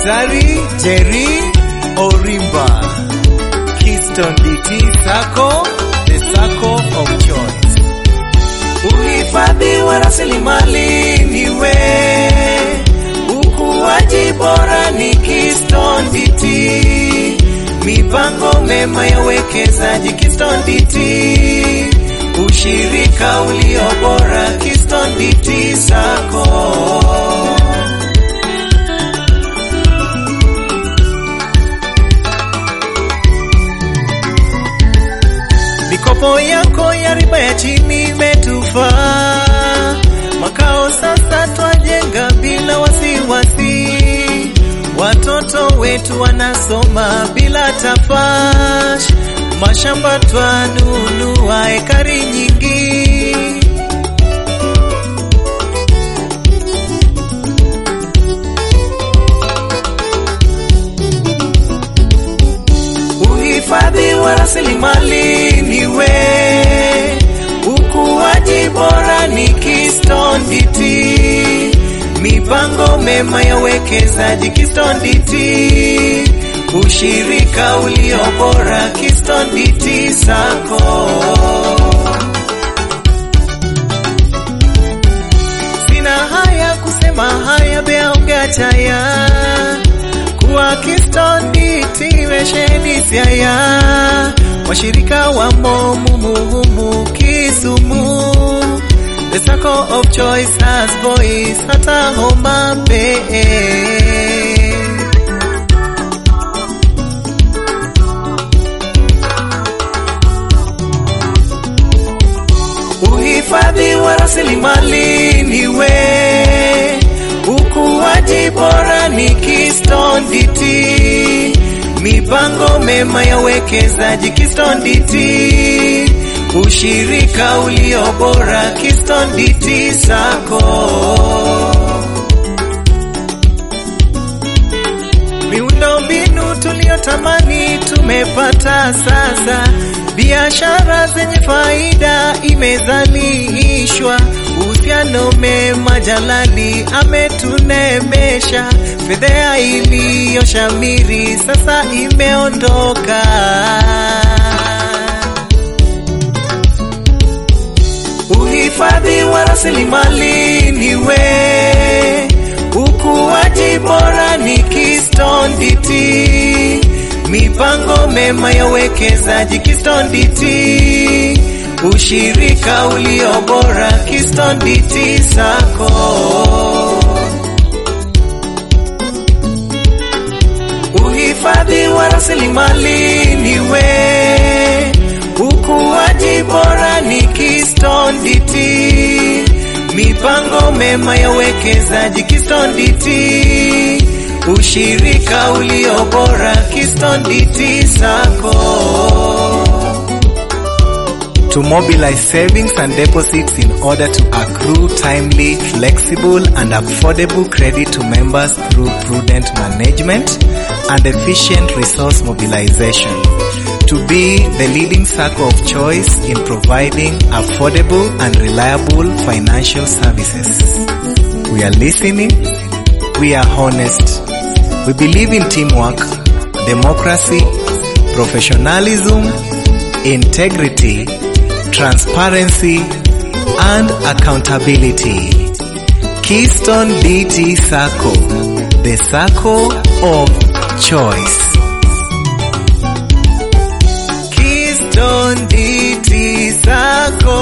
Daktari Jerry Orimba, Keystone DT Sacco, the Sacco of Choice. Uhifadhi wa rasilimali niwe, ukuaji bora ni Keystone DT, mipango mema ya uwekezaji Keystone DT, ushirika ulio bora Keystone DT Sacco. Mikopo yako ya riba ya chini imetufaa, makao sasa twajenga bila wasiwasi, watoto wetu wanasoma bila tafash, mashamba twanunua ekari nyingi. Uhifadhi wa rasilimali niwe, ukuaji bora ni Keystone DT, mipango mema ya uwekezaji Keystone DT, ushirika ulio bora Keystone DT Sacco. Sina haya kusema haya beaongea chaya kuwa Keystone DT wesheni siaya washirika wa momumuhumu Kisumu the Sacco of Choice has voice hata Homa Bay uhifadhi wa rasilimali niwe, ukuaji bora ni Keystone DT, mipango mema ya uwekezaji Keystone DT, ushirika ulio bora Keystone DT Sacco. Miundombinu tuliyotamani tumepata sasa, biashara zenye faida imezalishwa, uhusiano mema Jalali ametunemesha, fedhea iliyoshamiri sasa imeondoka. Uhifadhi wa rasilimali niwe, ukuaji bora ni Keystone DT, mipango mema ya uwekezaji Keystone DT, ushirika ulio bora Keystone DT Sacco. Uhifadhi wa rasilimali niwe, ukuaji bora ni Keystone DT, mipango mema ya uwekezaji Keystone DT, ushirika ulio bora Keystone DT Sacco. To mobilize savings and deposits in order to accrue timely, flexible and affordable credit to members through prudent management and efficient resource mobilization. To be the leading circle of choice in providing affordable and reliable financial services. We are listening. We are honest. We believe in teamwork, democracy, professionalism, integrity, transparency, and accountability. Keystone DT Sacco, the Sacco of choice. Keystone DT Sacco,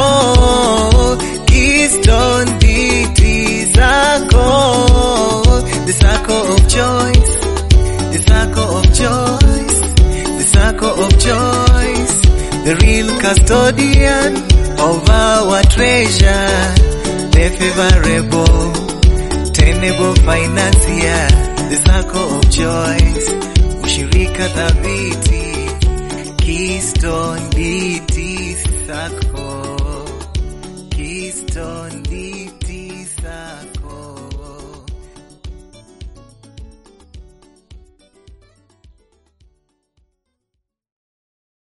Keystone DT Sacco, the Sacco of choice, the Sacco of choice, the Sacco of choice, the real custodian of our treasure, the favorable, tenable financier, the Sacco of choice, ushirika thabiti, Keystone DT Sacco, Keystone DT Sacco.